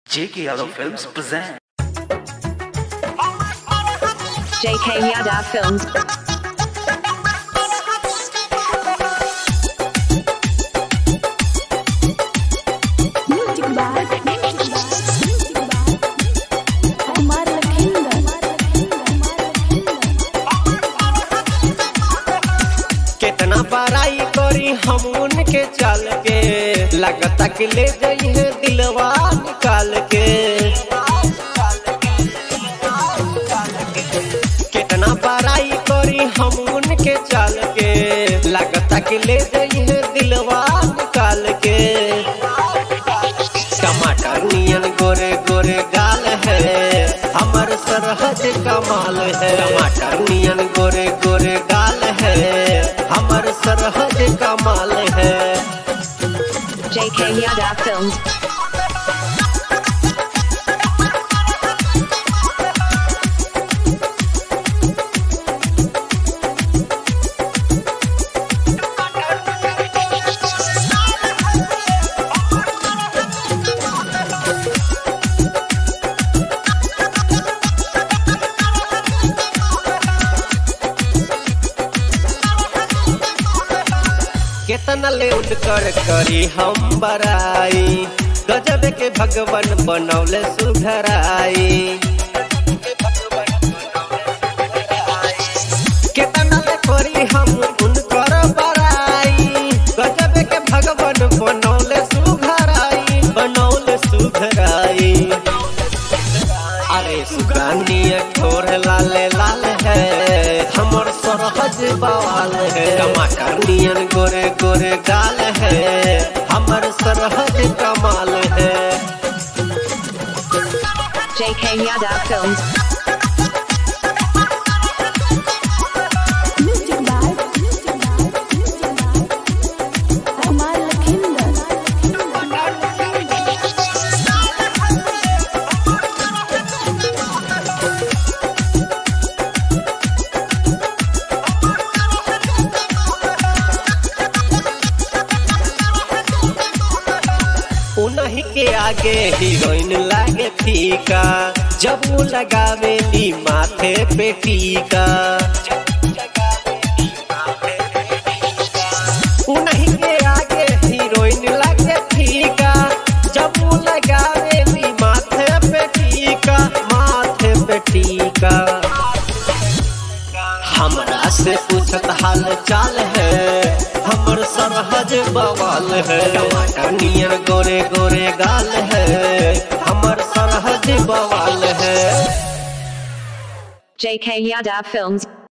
J.K. Yadav Films present. JK Yadav Films. Music by Kumar Lakhinder. कितना बड़ाई करी हम उनके चाल के लगता कि ले जाइए दिलवा निकाल के कितना बड़ाई करी हम उनके चाल के लगता कि ले जाइए दिलवा निकाल के टमाटर नियन गोरे गोरे गाल है हमर सरहद कमाल है टमाटर नियन गोरे गोरे गाल है हमर सरहद कमाल है JK Yadav Films. केतना ले कर करी हम बराई गजब के भगवान बनौले सुधराई केतना ले करी हम उनकर बराई गजब के भगवान बनौले सुधराई बनौले सुधराई अरे सुगानी ठोर लाल लाल है हमर सरहद बवाल है टमाटर नियन गोरे गोरे गाल है हमर सरहद कमाल है JK Yadav Films. Music by Kumar Lakhinder. उन्हीं के आगे हीरोइन लागे फीका जब वो लगावेली माथे पे टीका उन्हीं के आगे हीरोइन लागे फीका जब वो लगावेली माथे पे टीका माथे पे टीका हमरा से पूछत हाल चाल है हमर सरहज बवाल है टमाटर नियन गोरे गोरे गाल है हमर सरहज बवाल है JK Yadav Films.